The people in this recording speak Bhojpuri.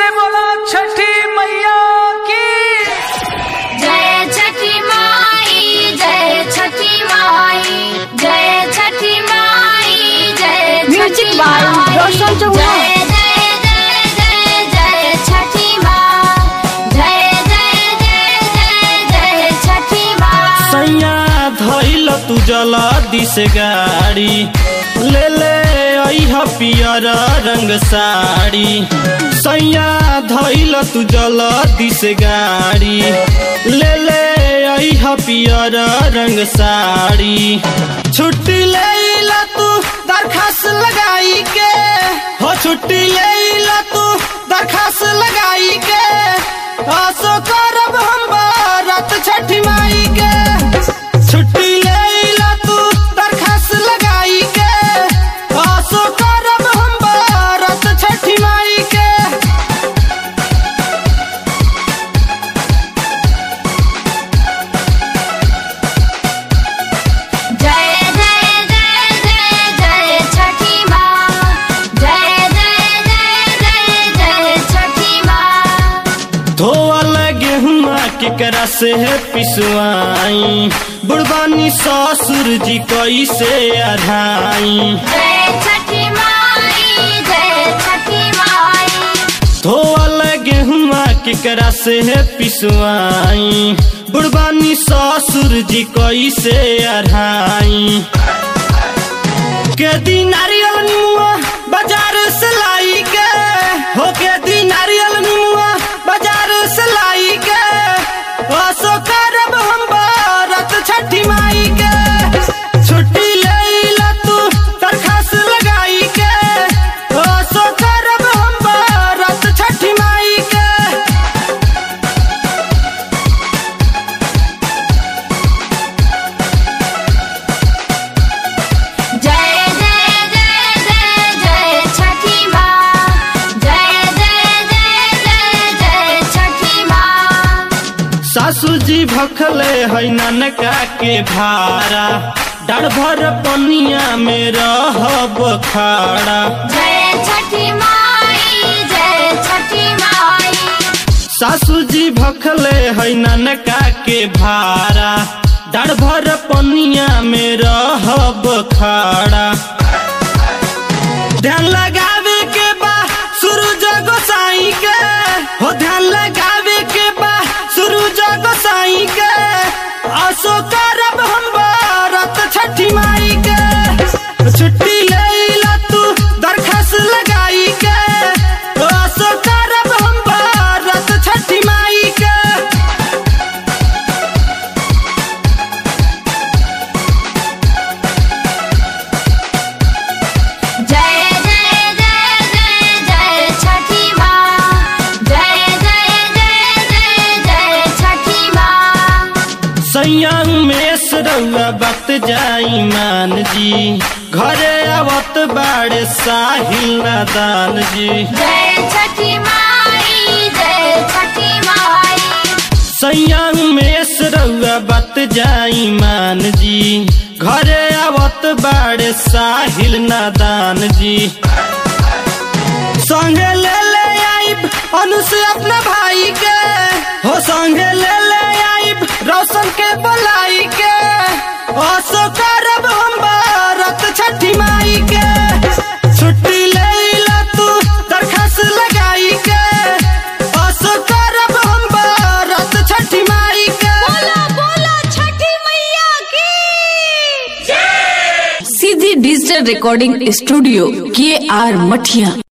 बोला छठी मैया की जय छठी माई जय छठी माई जय छठी माई जय Music by Roshan Chauhan. जय जय जय जय जय छठी माँ जय जय जय जय जय छठी माँ सैया धैल तू जला दिस गाड़ी ले ले अइह पियर रंग साड़ी सैया धैल तू जला दिस गाड़ी ले ले अइह पियर रंग साड़ी छुट्टी ले ला तू दरखास्त लगाई के हो छुट्टी ले ला तू दरखास्त लगाई के आसो करब हम बारात छठी माई के छुट्टी ले ला तू दरखास्त लगाई के आसो करब हम बारात छठी माई के जय जय जय जय जय छठी माँ जय जय जय जय जय छठी माँ धोवल गेहुआ केकरा से है पिसवाई बुढ़बानी ससुर जी कैसे अढ़ाई जय छठी माई जय छठी माई धोवल गेहुआ केकरा से है पिसवाई बुढ़बानी ससुर जी कैसे अढ़ाई के दी नारियल निमुआ बाजार से लाई के हो के दी नारियल निमुआ बाजार से लाई के असो करब हम बारत छठी माई के छुट्टी ले ला तू दरखास्त लगाई के असो करब हम बारत छठी माई के जय जय जय जय जय छठी माँ जय जय जय जय जय छठी माँ सासू जी भखले है ननका के भारा डर भर पनिया में रहब खाड़ा जय छठी माई जय छठी माई सासू जी भखले है ननका के भारा डर भर पनिया में रहब खाड़ा ध्यान लगावे के बा सूरज गोसाई के हो ध्यान लगावे के बा सूरज गोसाई के आसो करब हम बारत छठी माई के छुट्टी ले ला तू दरखास्त लगाई के आसो करब हम बारत छठी माई के जय जय जय जय जय छठी माँ जय जय जय जय जय छठी माँ सैयांग में सरौआ वक्त जाई मान जी घरे आवत बाड़े साहिल नादान जी जय छठी माई जय छठी माई सैयांग में सरौआ वक्त जाई मान जी घरे आवत बाड़े साहिल नादान जी संगे ले ले आइब अनु से अपना भाई के हो संगे ले ले आइब रोशन के बुलाई के असो करब हम बारत छठी माई के छुट्टी ले ला तू दरखास्त लगाई के असो करब हम बारत छठी माई के बोला बोला छठी मैया की सीधी डिजिटल रिकॉर्डिंग स्टूडियो के आर मठिया